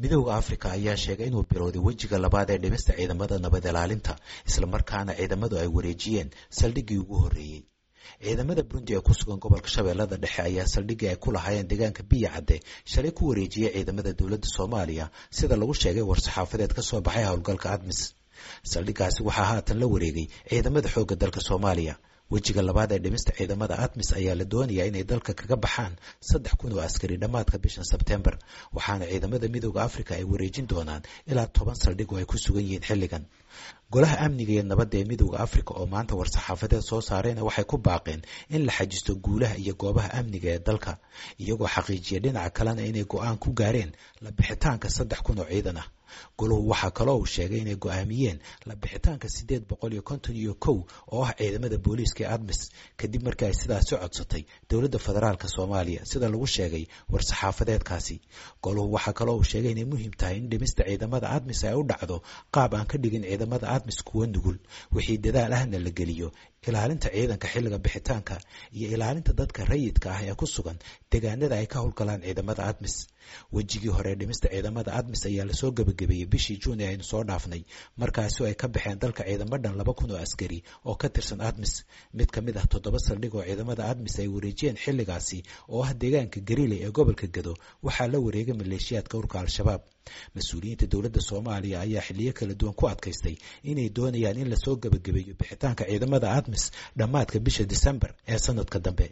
midooda africa ayaa sheegay inuu bilowday wejiga labaad ee dhimista ciidamada nabad ilaalinta islamarkaana ciidamadu ay wareejiyeen saldhiggii ugu horreeyey ciidamada burundi ee ku sugan gobolka shabeellada dhexe ayaa saldhiggii ay ku lahaayeen deegaanka biya cadde shalay ku wareejiyey ciidamada dowladda soomaaliya sida lagu sheegay war-saxaafadeed ka soo baxay howlgalka admis saldhiggaasi waxaa haatan la wareegay ciidamada xoogga dalka soomaaliya wejiga labaad ee dhimista ciidamada admis ayaa la doonayaa inay dalka kaga baxaan saddex kun oo askari dhammaadka bishan sebtembar waxaana ciidamada midooda africa ay wareejin doonaan ilaa toban saldhig oo ay ku sugan yihiin xilligan golaha amniga iyo nabadda ee midooda africa oo maanta war-saxaafadeed soo saareyna waxay ku baaqeen in la xajisto guulaha iyo goobaha amniga ee dalka iyagoo xaqiijiya dhinaca kalena inay go-aan ku gaareen la bixitaanka saddex kun oo ciidan ah goluhu waxaa kaloo uu sheegay inay go-aamiyeen la bixitaanka siddeed boqol iyo konton iyo kow oo ah ciidamada booliiska ee admis kadib markii ay sidaasi codsatay dowladda federaalk soomaaliya sida lagu sheegay war-saxaafadeedkaasi goluhu waxaa kaloo uu sheegay inay muhiim tahay in dhimista ciidamada admis ay u dhacdo qaab aan ka dhigin ciidamada admis kuwa nugul wixii dadaal ahna la geliyo ilaalinta ciidanka xilliga bixitaanka iyo ilaalinta dadka rayidka ah ee ku sugan deegaanada ay ka howlgalaan ciidamada admis wejigii hore dhimista ciidamada admis ayaa lasoo gebagabeeyey bishii juun ee aynu soo dhaafnay markaasi ay ka baxeen dalka ciidamo dhan laba kun oo askari oo ka tirsan admis mid ka mid ah toddoba saldhig oo ciidamada admis ay wareejiyeen xilligaasi oo ah deegaanka gariley ee gobolka gado waxaa la wareegay maleeshiyaadka urka al-shabaab mas-uuliyiinta dowladda soomaaliya ayaa xiliyo kala duwan ku adkaystay inay doonayaan in lasoo gebagabeeyo bixitaanka ciidamada admis dhammaadka bisha disembar ee sanadka dambe